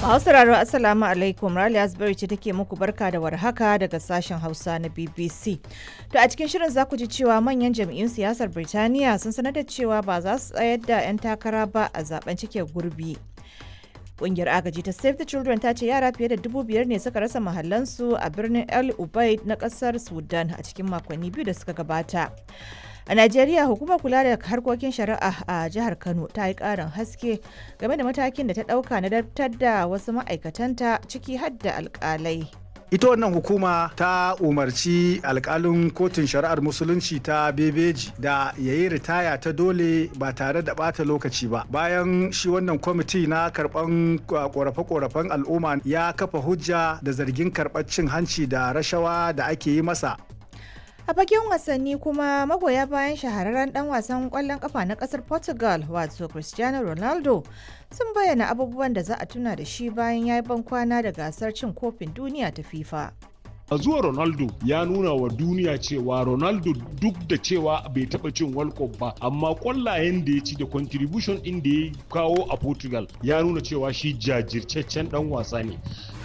Masu sauraro Assalamu alaikum Rali Asbury ce take muku barka da warhaka daga sashen Hausa na BBC. To a cikin shirin za ku ji cewa manyan jam'iyyun siyasar Birtaniya sun sanar da cewa ba za su tsayar da 'yan takara ba a zaben cike gurbi. Kungiyar agaji ta Save the Children ta ce yara fiye da dubu biyar ne suka rasa mahallansu a birnin El Ubaid na kasar Sudan a cikin makonni biyu da suka gabata. A Najeriya hukumar kula da harkokin shari'a a jihar Kano ta yi ƙarin haske game da matakin da ta ɗauka na daftar da wasu ma'aikatanta ciki har da alƙalai. ita wannan hukuma ta umarci alkalin kotun shari'ar musulunci ta bebeji da ya yi ritaya ta dole ba tare da bata lokaci ba bayan shi wannan kwamiti na karban korafe-korafen al'umma ya kafa hujja da zargin karɓar cin hanci da rashawa da ake yi masa A fagen wasanni kuma magoya bayan shahararren dan wasan kwallon kafa na kasar Portugal wato Cristiano Ronaldo sun bayyana abubuwan da za a tuna da shi bayan ya yi bankwana da gasar cin kofin duniya ta FIFA. a zuwa ronaldo ya nuna wa duniya cewa ronaldo duk da cewa bai taba cin world cup ba amma kwallayen da ya ci da contribution din da ya kawo a portugal ya nuna cewa shi jajirtaccen dan wasa ne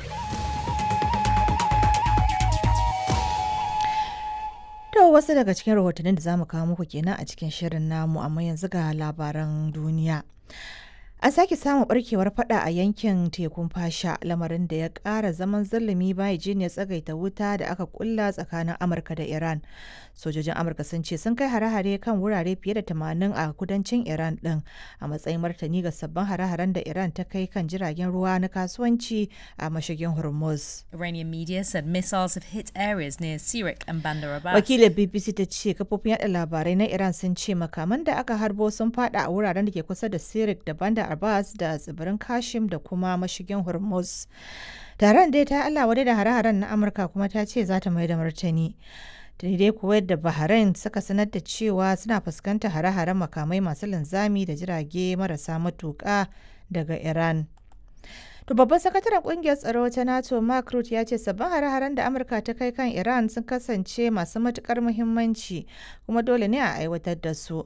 To wasu daga cikin rahotannin da za mu kawo muku kenan a cikin shirin namu amma yanzu ga labaran duniya. An sake samun barkewar fada a yankin tekun fasha lamarin da ya ƙara zaman zalumi bayan jiniyar tsagaita wuta da aka kulla tsakanin Amurka da Iran. Sojojin Amurka sun ce sun kai hare-hare kan wurare fiye da tamanin a kudancin Iran ɗin a matsayin martani ga sabbin hare-haren da Iran ta kai kan jiragen ruwa na kasuwanci a mashigin Hormuz. Iranian media said missiles have hit areas near Sirik and Bandar Abbas. Wakilin BBC ta ce kafofin yada labarai na Iran sun ce makaman da aka harbo sun fada a wuraren da ke kusa da Sirik da Bandar Abbas da tsibirin Kashim da kuma mashigin Hormuz. Taron dai ta Allah wadai da hare-haren na Amurka kuma ta ce za ta mai da martani. Tuni dai Kuwait da Bahrain suka sanar da cewa suna fuskantar hare-haren makamai masu linzami da jirage marasa matuƙa daga Iran. To babban sakataren kungiyar tsaro ta NATO Mark Rutte ya ce sabbin hare-haren da Amurka ta kai kan Iran sun kasance masu matukar muhimmanci kuma dole ne a aiwatar da su.